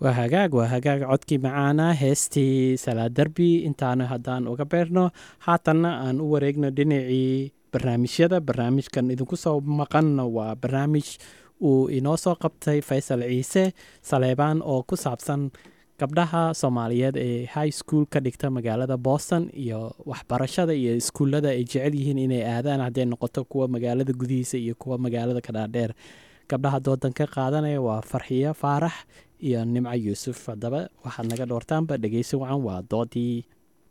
waa hagaag waa hagaag codkii macaana heestii salaad derbi intaanu haddaan uga beerno haatanna aan u wareegno dhinacii barnaamijyada barnaamijkan idinku soo maqanna waa barnaamij uu inoo soo qabtay faysal ciise saleebaan oo ku saabsan gabdhaha soomaaliyeed ee high school ka dhigta magaalada boston iyo waxbarashada iyo iskuullada ay jecel yihiin inay aadaan hadday noqoto kuwa magaalada gudihiisa iyo kuwa magaalada kadhaadheer gabdhaha doodan ka qaadanaya waa farxiyo faarax iyo nimco yuusuf haddaba waxaad naga dhoortaanba dhegeysi wacan waa doodii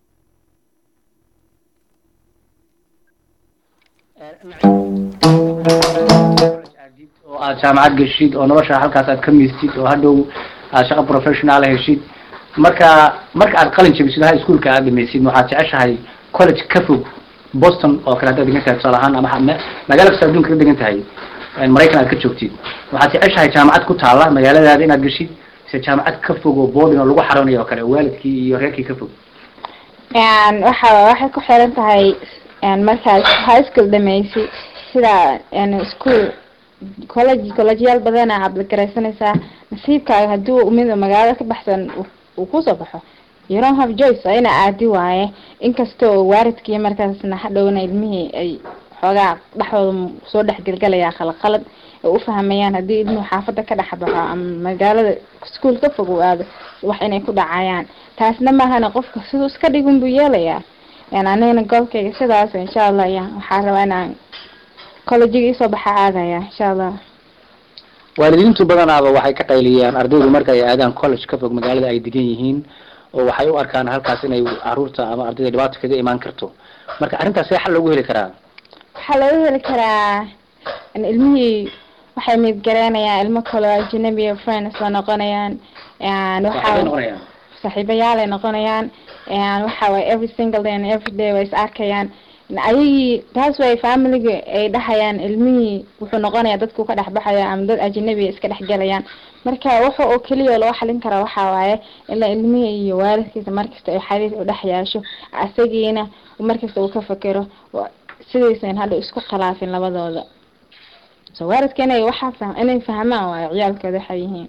oo aad jaamacad geshid oo nolosha halkaas aad ka miistid oo hadhow aad shaqo professional heshid marka marka aad qalin jabisid high schoolka aad dhamaysid waxaad jeceshahay college ka fog boston oo kale haddaad degan tahay tusaale ahaan ama ma- magaalo kasta adduunka ka degan tahay maraykan aad ka joogtid waxaad jeceshahay jaamacad ku taala magaaladaada inaad geshid mise jaamacad ka fog oo boarding oo lagu xaroonayo oo kale oo waalidkii iyo reerkii ka fog Een, waxa waxay ku xiran tahay een, markaad high school dhamaysid sida een, school college collegeyaal badana aadlagaraysanaysaa nasiibkaaga hadduu mid magaalada ka baxsan uu- uu kusoo baxo you don't have choice waa ina aadi waaye inkastoo waaridkii markaasna hadhowna ilmihii ay xoogaa dhexdooda soo dhexgelgalayaa qalad ay u fahmayaan haddii ilmuhu xaafada ka dhex baxo ama magaalada school ka fog uu aado wax inay ku dhacayaan taasna maahana qofka siduu iska dhigun buu yeelayaa yani anigana goobkayga sidaas insha allah ya waxaa rabaa inaan collegiga isoo baxa aadaya insha allah waalidiintu badanaaba waxay ka qayliyaan ardaydu marka ay aadaan college ka fog magaalada ay degan yihiin oo waxay u arkaan halkaas inay caruurta ama ardayda dhibaato kaga imaan karto marka arrintaas see xal loogu heli karaa waxaa laga heli karaa in ilmihii waxay midgareynayaan ilmo kale oo ajnabi iyo friends la noqonayaan and waxay waxaa noqonayaan saaxiibayaal ay noqonayaan and waxa waye every single day and every day way is arkayaan ayagii taas way familiga ay dhahayaan ilmihii wuxuu noqonayaa dadku ka dhex baxaya ama dad ajnabi iska dhex galayaan marka waxa oo keliya loo xalin karaa waxa waaye ilaa ilmihii iyo waalidkiisa markasta ay xiriir u dhex yeesho asagiina markasta uu ka fakero wa- sidaysan hadha isku khilaafin labadooda so waalidka inay waxaa fah inay fahmaan waayo ciyaalkooda waxay yihiin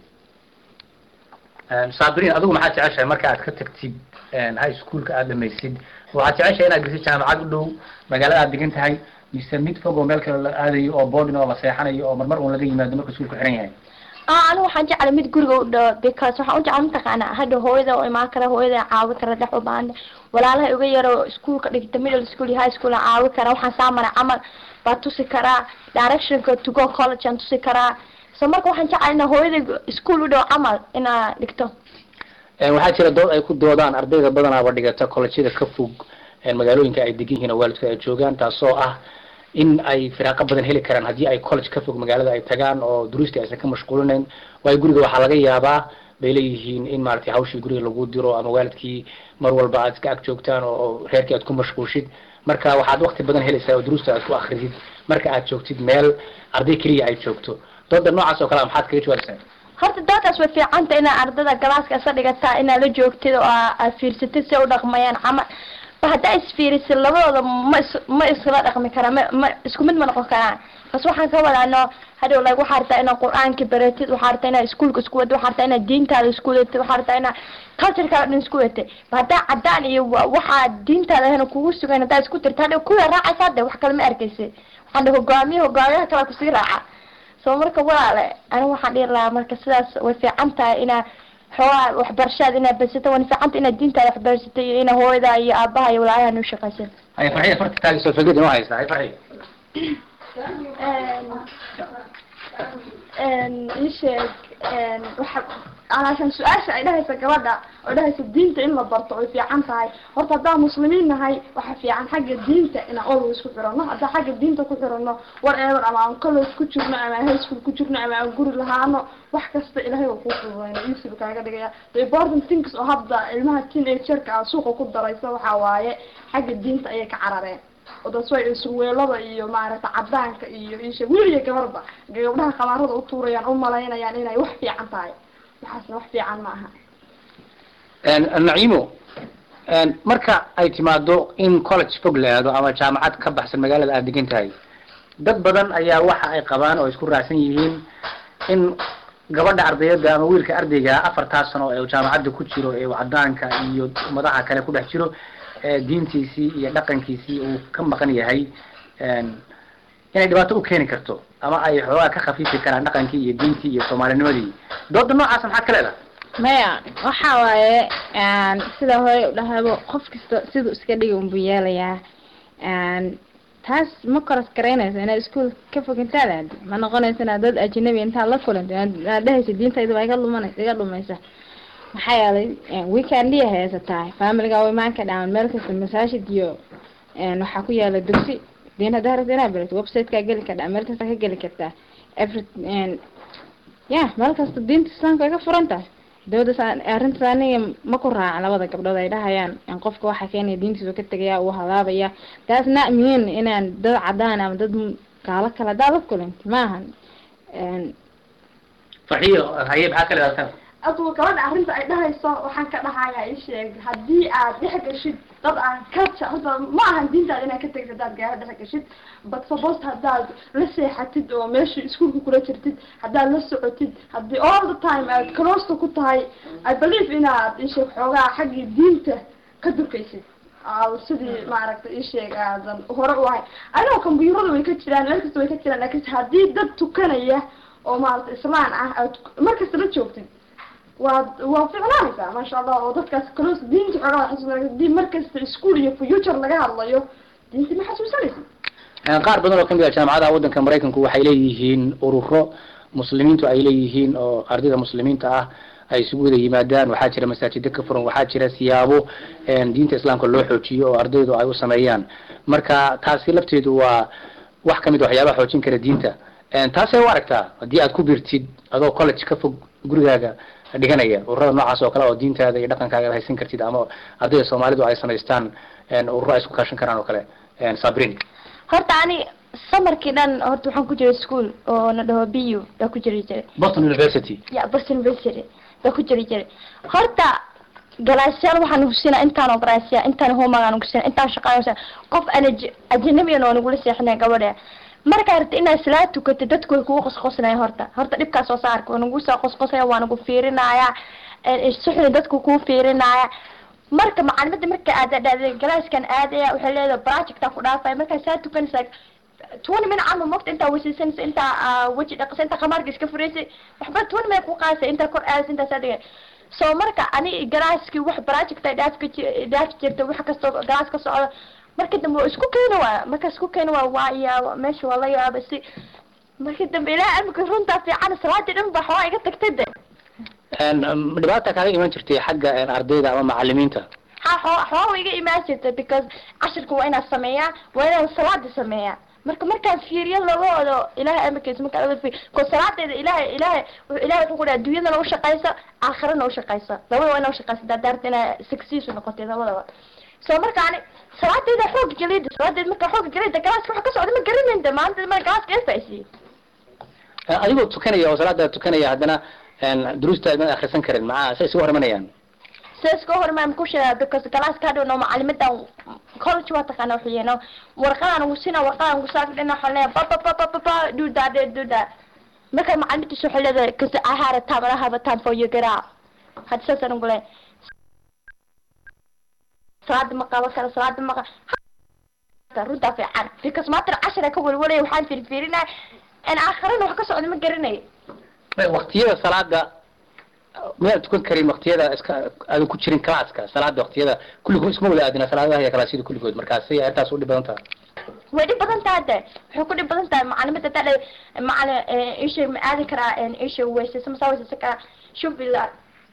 saabrin adigu maxaad jeceshahay marka aad ka tagtid high schoolka aad dhamaysid waxaad jeceshahay inaad geshid jaamacad u dhow magaalada aad degan tahay mise mid fog oo meel kale la aadayo oo boarding oo la seexanayo oo marmar uun laga yimaado marka iskuulku xiran yahay ah anigu waxaan jeclay mid guriga u dhawo because waxaan u jeclay mataqaana hadda hooyada oo imaan kara hooyada caawi kara dhex u baahan walaalaha iga yaro iskuulka dhigta middle school iyo high school aan caawi kara waxaan saamana camal baa tusi karaa directionka to go college aan tusi karaa so marka waxaan jeclay inaa hooyada iskuul u dhawo camal inaa dhigto waxaa jira dood ay ku doodaan ardayda badanaaba dhigata collegeada ka fog magaalooyinka ay degan yihiin oo waalidku ay joogaan taasoo ah in ay firaaqo badan heli karaan haddii ay college ka fog magaalada ay tagaan oo duruustii aysan ka mashquulinayn waayo guriga waxaa laga yaabaa bay leeyihiin in maaragtay hawshii guriga lagu diro ama waalidkii mar walba aad iska ag joogtaan oo oo reerkii aad ku mashquulshid marka waxaad waqti badan helaysaa oo duruusta aad ku akridid marka aad joogtid meel arday keliya ay joogto dooda noocaas oo kale a maxaad kaga jawaabaysaa horta doodaas way fiicanta inaa ardada galaaska isa dhigataa inaa la joogtid oo aa- aad fiirsatid si ay u dhaqmayaan camal ba haddaa isfiirisid labadooda ma is ma isla dhaqmi karaan ma ma isku mid ma noqon karaan bas waxaan ka wadaano hadhow like waxaa rabtaa inaad qur-aanka baratid waxaa rabtaa inaad iskuulka isku wadid waxaa rabtaa inaad diintaada isku wadatid waxaa rabtaa inaad culturekaada dhan isku wadatid ba haddaa cadaan iyo wa- waxaa diintaada ahna kugu sugan haddaa isku tirta hadhow kuwa raacaysa hadde wax kale ma arkaysid waxaan dhahay hogaamiye hogaamiyaha kale kusii raaca so marka walaale aniga waxaan dhihi lahaa marka sidaas way fiican tahay inaa xoogaa waxbarashaada inaad badsata way fiican tahay inaad diintaada waxbarsata iyo inaa hooyada iyo aabaha iyo walaalaha u shaqaysan hay farxiya farta taagayso fikrad inoo haysta hay farxiya isheeg waxa alaashan su-aasha ay dhahaysa gabadha oo dhahaysa diinta in la barto way fiican tahay horta haddaan muslimiin nahay waxa fiican xagga diinta inaan always ku xirano haddaan xagga diinta ku xirano whatever ama aan college ku jirno ama aan high school ku jirno ama aan guri lahaano wax kasta ilahay waa kuu fududayna easy buu kaaga dhigaya the important things oo hadda ilmaha teenagerka ah suuqa ku daraysa waxaa waaye xagga diinta ayay ka carareen oo das way surweelada iyo maaragta cadaanka iyo isha wiil iyo gabarba gabdhaha khamaarada u tuurayaan u malaynayaan inay wax fiican tahay waxaasna wax fiican ma aha naciimo marka ay timaado in college fog la aado ama jaamacad ka baxsan magaalada aad degan tahay dad badan ayaa waxa ay qabaan oo isku raacsan yihiin in gabadha ardayada ama wiilka ardayga afartaas sano ee uu jaamacadda ku jiro ee uu cadaanka iyo madaxa kale ku dhex jiro ee diintiisii iyo dhaqankiisii uu ka maqan yahay een, inay dhibaato u keeni karto ama ay xoogaa ka khafiifi karaan dhaqankii iyo diintii iyo soomaalinimadii dooda noocaas maxaad ka leedahay maya waxa waaye een, sida hore u dhahabo qof kasta siduu iska dhigi unbuu yeelayaa een, taas ma koras garaynaysa inaad iskuol ka fog intaad aadi ma noqonaysa inaad dad ajnabi intaad la kulanta inaad inaad dhehaysa diintayda waa iga lumanaysa iga dhumaysa maxaa yeelay weekendiya haysataa familiga way imaan ka dhacan meel kasta masaajid iyo een, waxaa ku yaala dugsi diin haddaa rabta inaad barato website-kaa geli kardhaa meel kasta ka geli kartaa every een, ya meel kasta diinta islaamka way ka furan tahay dawladda saa- arrintaas aniga ma ku raaca labada gabdhood ay dhahayaan in qofka waxa keenaya diintiisa uu ka tegaya uu halaabaya taas na mihin inaan dad cadaan ama dad m- gaalo kale haddaa la kulanti maahan Een, farxiyo haye maxaa ka leedahay adugu gabadha arrinta ay dhahayso waxaan ka dhahayaa ii sheeg haddii aad dhex gashid dad aan culture horta ma ahan diintaada inaad ka tegid haddaad gaara dhex gashid but suppose haddaad la seexatid oo meesha iskuulka kula jirtid haddaad la socotid haddii all the time aad close ku tahay i believe inaad ii sheeg xoogaa xaggii diinta ka durkaysid aad sidii maaragtay ii sheeg aadan hore u ahayn anigoo kombyuurada way ka jiraan meel kasta way ka jiraan laakiin haddii dad tukanaya oo maaragtay islaan ah aad mar kasta la joogtid waa waa ficnaanaysaa maasha allah oo dadkaas close diinta xoogaa xasuusanaysa hadii markasta ischool iyo future laga hadlayo diinta ma xasuusanaysa Een, qaar badan oo kamid ah jaamacadaha waddanka maraykanku waxay leeyihiin ururo muslimiintu ay leeyihiin oo ardayda muslimiinta ah ay isugu wada yimaadaan waxaa jira masaajida ka furan waxaa jira siyaabo een, diinta islaamka loo xoojiyo oo ardaydu ay u sameeyaan marka taasi lafteedu waa wax kamid a waxyaabaha xoojin kara diinta Een, taasay u aragtaa haddii aad ku birtid adoo college ka fog gurigaaga dhiganaya ururada noocaas oo kale oo diintaada iyo dhaqankaaga aad haysan kartid ama ardayda soomaalidu ay samaystaan een, ururo ay isku kaashan karaan oo kale Een, sabrin horta ani samarkii dhan horta waxaan ku jiray school oo na dhaho bu baa ku jiri jiray boston university ya boston university baa ku jiri jiray horta galaasyaal waxaan husina intaan oo galaasya intaan homagaan husina intaan shaqaan qof aan aj- ajnabiyan oo nagula seexinay gabadha markaa rabta inaad salaa tukatid dadku way kugu qosqosnaya horta horta dhibkaas soo saarka waa nagu soo qosqosaya waa nagu fiirinaya suxni dadku kuu fiirinaya marka macalimada marka aad dhahday galaaskan aadaya waxay leedahay projecta ku dhaafaya markaa saa tukanaysaa twenty minute camal mogta intaa weysiisanaysa intaa ah, weji dhaqisa intaa khamaarka iska furaysay waxba twenty minute ku qaadaysa intaa kor aadaysa intaa saa dhigay so marka ani galaaskii wax project ay dhaaf ka ji- dhaaf jirta wax kastoo galaas ka socdo marka dambe waa isku keeni waaya marka isku keeni waaya waa yaaba meesha waa la yaaba si marka dambe ilaa amika runtaa fiican salaadii dhan ba xawaa iga tagtay de Een, um, dhibaata kaaga iman jirtay xagga een, ardayda ama macalimiinta ha xawa xawa way iga imaan jirta because cashirka waa inaan sameeyaa waa inaan salaada sameeyaa marka markaan fiiriyo labadooda ilahay amarkiisa markaan oga fiiriyo ko salaadeeda ilahay ilahay wuxuu ilahay wuxuu ku dhaha dunyadana ushaqaysa aakhirana ushaqaysa labada waa ina ushaqaysa hadaa daarta inaa success noqotay labadaba so marka ani salaadeeda xoog gelida salaadeeda markaa xoog gelida galaaska waxa ka socda ma garanayda maanta ma galaaska eefaisiye Een, adigoo tukanaya oo salaada tukanaya haddana een, duruusta ma akhrisan karin maxaa say isugu hor imanayaan sidaas ka hormaan ku sheegaa because galaaska hadhow no macalimadan college waa taqaana wuxuu yeeno warqadaan ugu sina warqadaan ugu saak dhina waxaan leeyahay pa pa pa pa pa pa do that do that marka macalimadiisa waxay leedahay because I had a time and I have a time for you get out hadda saasaan ugu leeyahay salaada ma qabo kale salaada ma qabo runtaa fiican because maanta cashara ka welwelaya waxaan fiirfiirinaya in aakhirana wax ka socda ma garanayo waqtiyada salaada miyaad tukan karin waqtiyada iska aadan ku jirin classka salaada waqtiyada kulligood isma wada aadina salaadaha iyo kalaasyada kulligood markaasay arrintaas u dhib badan tahay way dhib badan tahay de waxay ku dhib badan tahay macalimada taa macalin isha ma aadi karaa isha weysaysa masaa weysaysa karaa shubila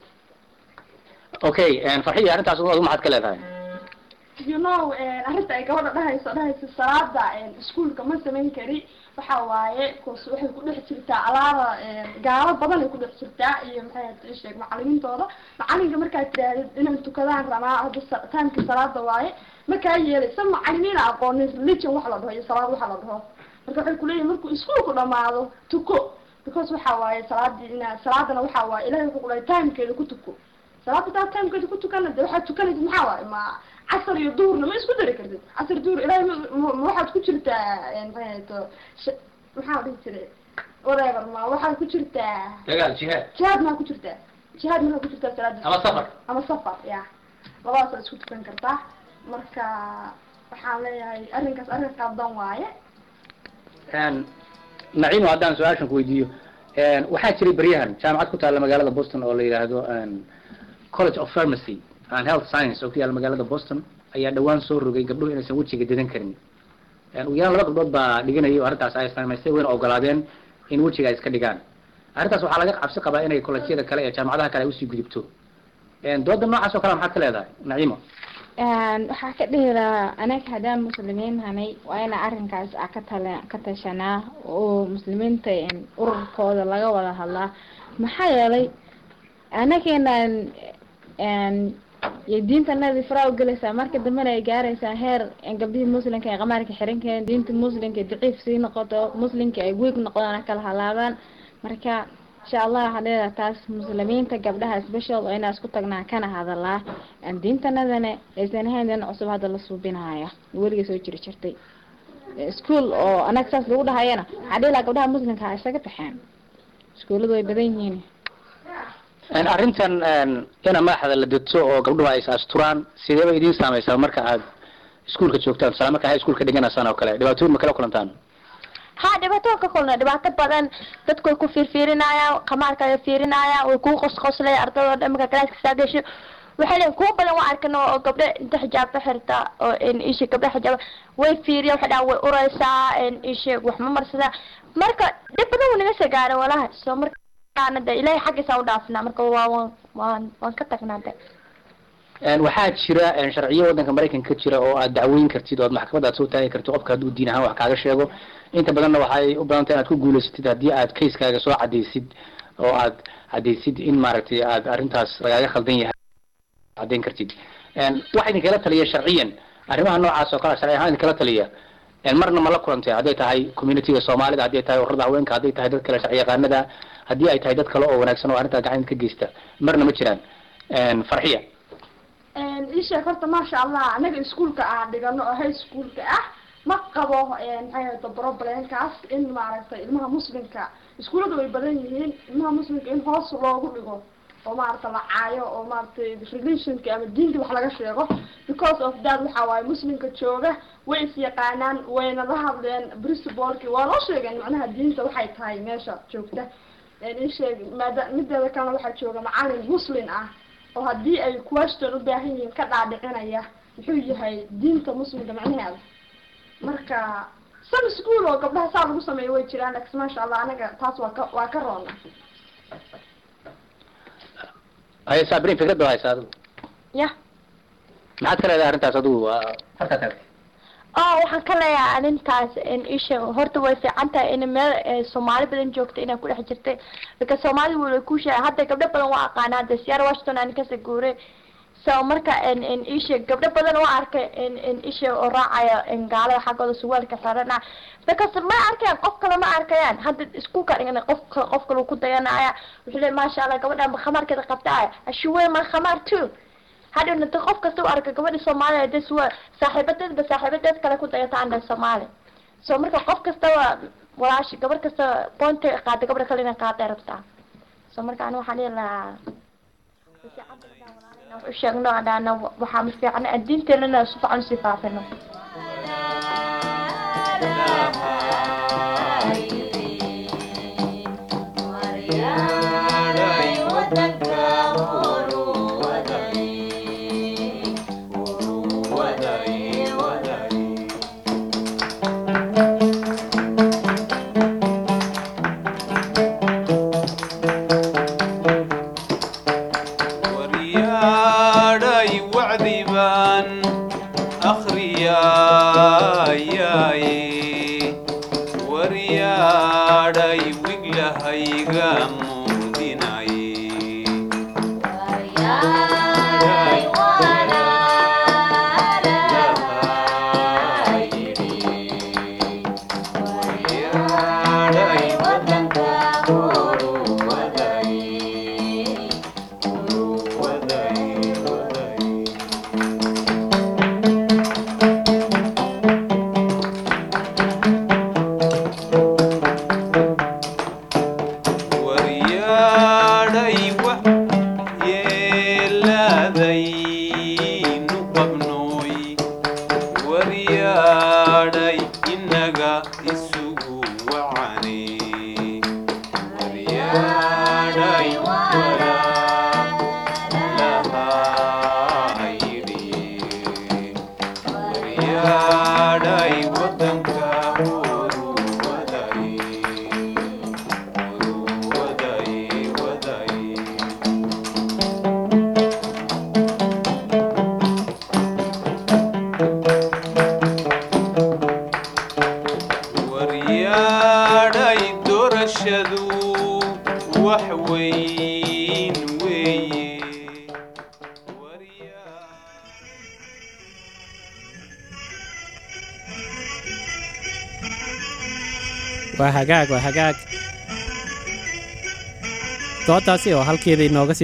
okay een, farxiya arrintaas adigu maxaad ka leedahay you know arrinta ay gabadha dhahayso dhahayso salaada iskuolka ma samayn kari waxa waaye cause waxay ku dhex jirtaa alaada gaalo badan ay ku dhex jirtaa iyo maxay ahayd ii sheeg macalimiintooda macalinka markaad tirahdid inay tukadaan rabaa hadda sa- timeka salaada waaye markaa yeelay sa macalimiina aqoonin religion waxa la dhaho iyo salaad waxa la dhaho marka waxay kuleeyihin markuu iskuolku dhamaado tuko because waxa waaye salaadii ina salaadana waxa waaye ilahay wuxuu kulahay timekeeda ku tuko salaada taa timekeeda ku tukana de waxaad tukanaysid maxaa waaye ma casar iyo duhurna ma isku dari kartid casar duhur ilahay ma ma- ma waxaad ku jirtaa maxay ahayto sh- maxaa la dhihi jiray whatever ma waxaa ku jirtaa dagaal jihaad jihaad maa ku jirtaa jihaad markaa ku jirtaa salaada ama safar ama safar ya labadaas waa isku tukan kartaa marka waxaan leeyahay arrinkaas arrin qaldan waaye naciimo haddaan su-aashan ku weydiiyo waxaa jiray beryahan jaamacad ku taalla magaalada boston oo la yidhaahdo college of pharmacy and health science oo ku yaalla magaalada boston ayaa dhawaan soo rogay gabdhuhu inaysan wejiga dedan karin ugu yaraan laba gabdhood baa dhiganayay oo arrintaas ay samaystay wayna ogolaadeen in wejiga ay iska dhigaan arrintaas waxaa laga cabsi qabaa inay kolleejyada kale ee jaamacadaha kale ay usii gudubto dooda noocaas oo kale maxaad ka leedahay naciimo waxaa ka dhihi lahaa anaga haddaan muslimiin hanay waa ina arrinkaas a ka tala ka tashanaa oo muslimiinta ururkooda laga wada hadlaa maxaa yeelay anageenaan iyo diintanadii faraa u gelaysaa marka dambena ay gaaraysaa heer gabdhihii muslimka ay qamaarka xiran kareen diinta muslimka daciif sii noqoto muslimka ay weeg noqdaan kala halaabaan marka insha allah waxaa leedahay taas muslimiinta gabdhaha special oo inaa isku tagnaa kana hadalaa diintanadana aysan ahayn din cusub hadda la suubinaya weliga soo jiri jirtay ischool oo anaga saas lagu dhahayana waxaa dhihi lahaa gabdhaha muslimka ha isaga baxeen iskuulladu way badan yihiin arrintan ina madaxda la degto oo gabdhuhu ay is asturaan sideeba idiin saameysaa marka aad iskuulka joogtaan tusaale marka hay iskuulka dhiganaysaan oo kale dhibaatooyin ma kala kulantaan ha dhibaato ka kulna dhibaato badan dadku way ku fiirfiirinayaan qamaarka way fiirinayaan way kuu qosqoslay ardadoo dhan marka galaaska saa gasho waxay leeyihin kuwa badan waa arkana oo gabdho inta xijaabka xirta oo isha gabdho xijaab way fiiriya waxay dhahan way ureysaa isha wax ma marsadaa marka dhib badan wuu naga soo gaaray walahi soo markaana de ilahay xaggiisa u dhaafnaa marka waa waan waan waan ka tagnaa de waxaa jira sharciyo waddanka maraykanka ka jira oo aad dacweyn kartid oo aad maxkamad aad soo taagi kartid qofka hadduu diin ahaan wax kaaga sheego inta badanna waxay u badantay inaad ku guulaysatid haddii aad kayskaaga soo cadaysid oo aad cadaysid in maaragtay aad arrintaas lagaaga khaldan yahay caddayn kartid waxa idinkala taliya sharciyan arrimaha noocaas oo kale sharci ahaan idinkala taliya marna ma la kulantay hadday tahay communityga soomaalida hadday tahay ururada haweenka hadday tahay dad kale sharci yaqaanada haddii ay tahay dad kale oo wanaagsan oo arrintaa gacan ka geysta marna ma jiraan farxiya isheeg horta maasha allah anaga iskuolka aan dhigano oo high schoolka ah ma qabo maxay ahayto problemkaas in maaragtay ilmaha muslimka iskuulladu way badan yihiin ilmaha muslimka in hoos loogu dhigo oo maaragta la caayo oo maaragtay religionka ama diinta wax laga sheego because of that waxa waaye muslimka jooga way is yaqaanaan wayna la hadleen principalki waa loo sheegeen macnaha diinta waxay tahay meesha joogta isheeg maada mideeda kalena waxaa jooga macalin muslim ah oo haddii ay question u baahan yihiin ka dhaadhicinaya muxuu yahay diinta muslimka macnaheeda marka some school oo gabdhaha saa lagu sameeyo way jiraan lakin maasha allah anaga taas waa ka waa ka roona haye sabrin fikrada haysa adigu ya maxaad ka leedahay arrintaas adigu halkaa taagtay oh waxaan ka leeyahay arrintaas isha horta way fiican tahay in meel soomaali badan joogta inay ku dhex jirtay marka soomaalida wala ku sheegay hadda gabdho badan waa aqaana hadda siyaar washington aan kasoo guuray so marka isha gabdho badan waa arkay isha oo raacaya gaalada xaggooda suwaalka xirana because ma arkayaan qof kale ma arkayaan hadda iskuulka dhigana qof qof kale ku dayanaya wuxuu leey maasha allah gabadhan khamaarkeeda qabtaaya ashuwe ma khamaar too hadhowna da qof kasta u arka gabadha soomaaliya des waa saaxiibadeedba saaxiibadeed kale ku dayata aan dhahay soomaali so marka qof kastaba walaashi gabar kasta boonta qaada gabadha kale inay qaaday rabtaa so marka ani waxaan dhihi lahaa wax u sheegno adhaana waxaa ma fiican diinteenana si fiican usii faafino waryaadhay wacdi baan akhriyaayaye barashadu wax weyn weeye waa hagaag waa hagaag doodaasi oo halkeeda inooga sii